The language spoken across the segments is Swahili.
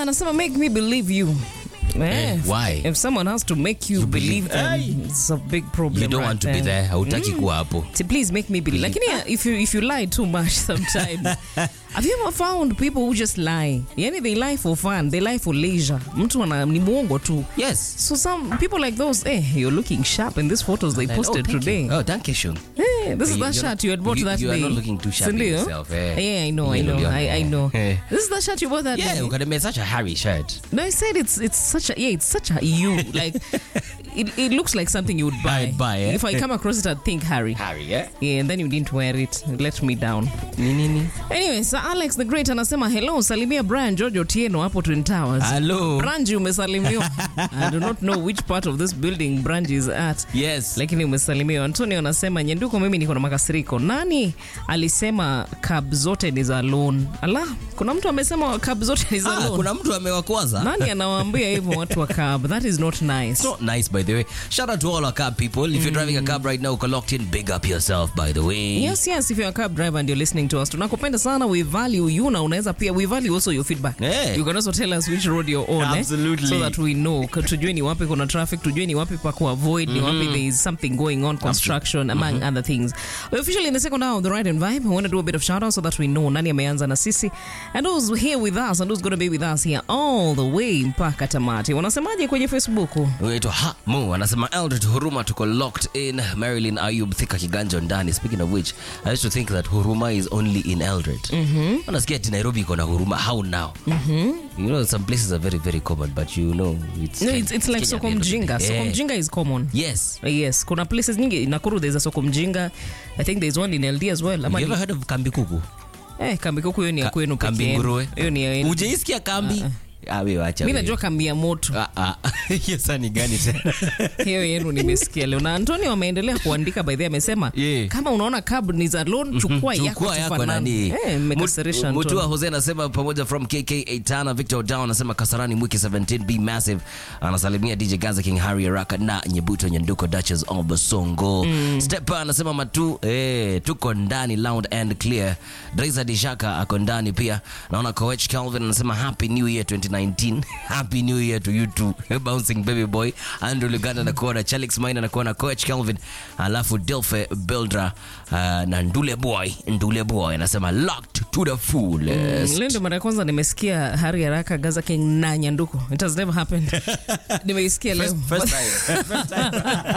anasema make me believe you. Eh, Eh, why? If someone has to make you, You believe, believe- them, Aye. it's a big problem. you don't right want to be there hautaki kuwa hapo So please make me believe. Like, yeah, if you if you lie too much sometimes. Have you ever found people who just lie? Yani they lie for fun, they lie for leisure. Mtu ana ni muongo tu. yes So some people like those, eh, you're looking sharp in these photos they posted oh, thank today. you. oh thank you Shun. Eh, this is You- that you're shirt you had bought you- that you are day. not looking too sharp in Sindio? yourself, eh. Yeah, I know, I You know, know, I, I know. eh. This is that shirt you bought that yeah day. ukademea such a harry shirt No, I said it's it's such a yeah, it's such a you like it, it looks like something you would buy. I'd buy, eh? If I come across it, I'd think Harry. harry yeah Yeah, and then you didn't wear it. It let me down. ni nini Anyway, Sir Alex the Great anasema hello, salimia Brian George Otieno hapo Twin Towers. hello Branji umesalimiwa. I do not know which part of this building Branji is at. yes lakini umesalimiwa. Antonio anasema Nyenduko, mimi niko na makasiriko. Nani alisema cab zote ni za loan? Ala, kuna mtu amesema cab zote ni za ah, loan. kuna mtu amewakwaza Nani anawaambia hivyo watu wa cab? That is not nice. It's not nice, by the way. Shout out to all our cab people. If you're driving a cab right now, uko locked in, big up yourself, by the way. Yes, yes, if you're a cab driver and you're listening to us, tunakupenda sana. We value you na unaweza pia, we value also your feedback. Yeah. You can also tell us which road you're on. Absolutely. Eh? So that we know. K- Tujue ni wapi kuna traffic, tujue ni wapi pa kuavoid, ni wapi there is something going on, construction, among other things. We're officially in the second hour of the Ride and Vibe. We want to do a bit of shout out so that we know nani ameanza na sisi and who's here with us and who's going to be with us here all the way mpaka tamati. Wanasemaje kwenye Facebook? Unaitwa ha mu anasema Eldred Huruma tuko locked in Maryland Ayub Thika Kiganjo ndani. Speaking of which, I used to think that Huruma is only in Eldred. Mm-hmm. Unasikia ati Nairobi iko na Huruma. How now? Mm-hmm. You know some places are very very common but you know it's No, it's, it's like Kenya Soko at the end Mjinga. of the day. Soko Yeah. Mjinga is common. Yes. Yes, kuna places nyingi Nakuru there's a Soko Mjinga. I think there's one in LD as well. Ama Have you ni- ever heard of Kambi Kuku? Eh, kambi kuku hiyo ni ya Ka- kwenu kambi pekee. nguruwe? Hiyo ni ya yenu. Hujaisikia kambi? Ah, wewe acha. Mimi wewe. najua kambi ya moto. Ah, ah. Hiyo sasa ni gani tena? Hiyo yenu nimesikia leo. Na Antonio ameendelea kuandika by the way amesema Yeah. kama unaona cab ni za loan chukua yako chukua yako tufanane. nani Eh, mmekasirisha mutua Antonio. jose anasema pamoja from kk 8 victor down anasema kasarani mwiki 17 b massive anasalimia dj gaza king harry araka na nyebuto nyanduko duchess of basongo mm. stepa anasema matu eh, tuko ndani loud and clear drisa dishaka ako ndani pia naona coach calvin anasema happy new year 2019 happy new year to you too bouncing baby boy andrew luganda anakuona chalix mine anakuona coach calvin alafu delfe buildra uh, na ndule boy ndule boy anasema locked to the fullest Leo ndio mara ya kwanza nimesikia Hari Haraka Gaza King na Nyanduko. It has never happened. Nimeisikia leo. First time. First time.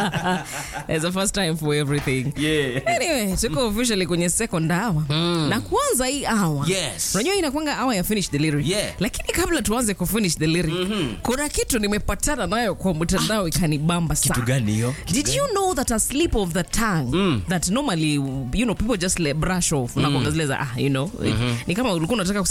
It's the first time for everything. Yeah. Anyway, tuko officially kwenye second hour. Na kwanza hii hour. Yes. Unajua inakwanga hour ya finish the lyric. Yeah. Lakini kabla tuanze ku finish the lyric, kuna kitu nimepatana nayo kwa mtandao ikanibamba sana. Kitu gani hiyo? Did you know that a slip of the tongue that normally you know people just let brush off mm. zile za ah you know ni kama ulikuwa unataka